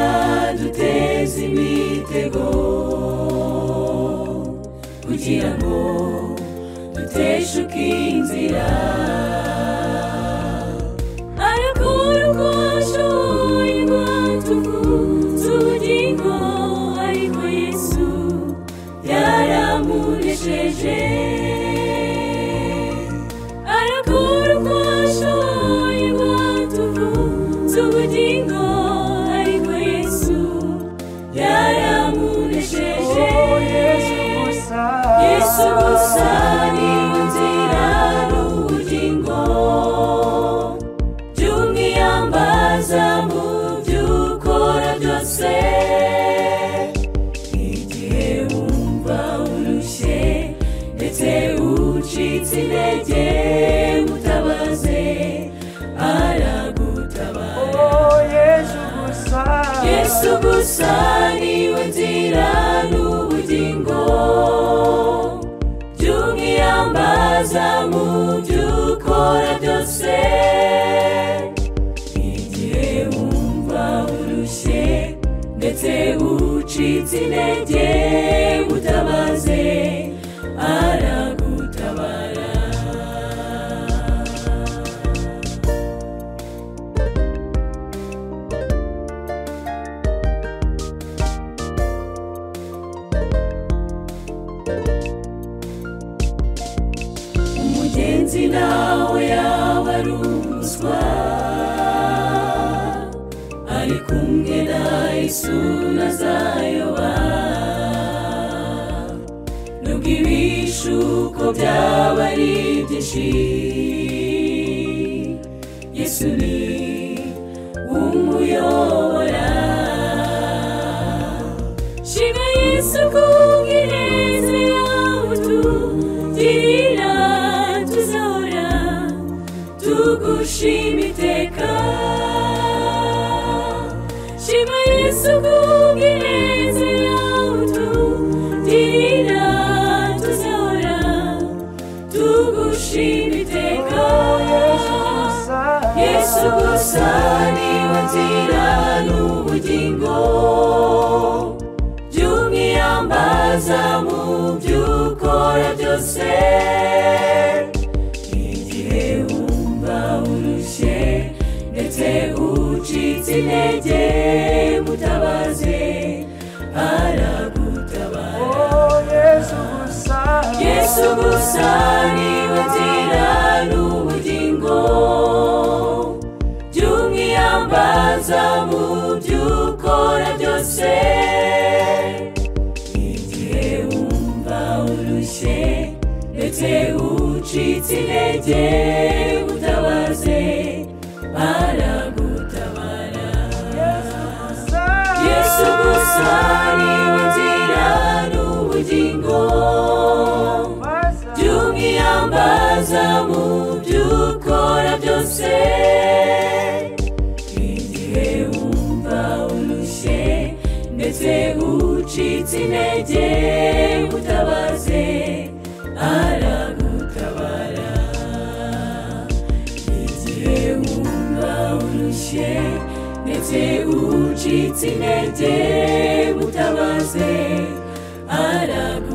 ntiyaduteze imitego kugira ngo duteshuke inzira arakora uko ashoboye ngo tubugingo ariko yesu byaramunesheje arakora uko ashoboye ngo tubugingo ariko yesu byaramunesheje yesu gusa niwe nzira n'ubugingo by'umwiyambaza mu by'ukora byose igihe wumva urushye ndetse ucitse intege mutabaze aragutabara yesu gusa niwe nzira n'ubugingo by'umwiyambaza mu by'ukora byose igihe wumva urushye ndetse ucitse intege mutabaze aragutabara umugenzi nawe yaba ari umuswa ari kumwe na yesu ntazayoba nubwo ibishuko byaba ari byinshi yesu ni umuyobora shima yesu kubw'ineza yawe tugirira tuzahora tugushima iteka shima yesu kubw'ineza yawe tugirira tuzahora tugushima iteka yesu gusa niwe nzira n'ubugingo by'umwiyambaza mu by'ukora byose igihe wumva urushye ndetse ucitse intege mutabaze aragutabara yesu gusa niwe nzira n'ubugingo by'umwiyambaza mu by'ukora byose igihe wumva urushye ndetse ucitse intege utabaze baragutabara yesu gusa niwe nzira n'ubugingo by'umwiyambaza mu by'ukora byose igihe wumva urushye ndetse ucitse intege utabaze aragutabara igihe wumva urushye ndetse ucitse intege mutabaze aragutabara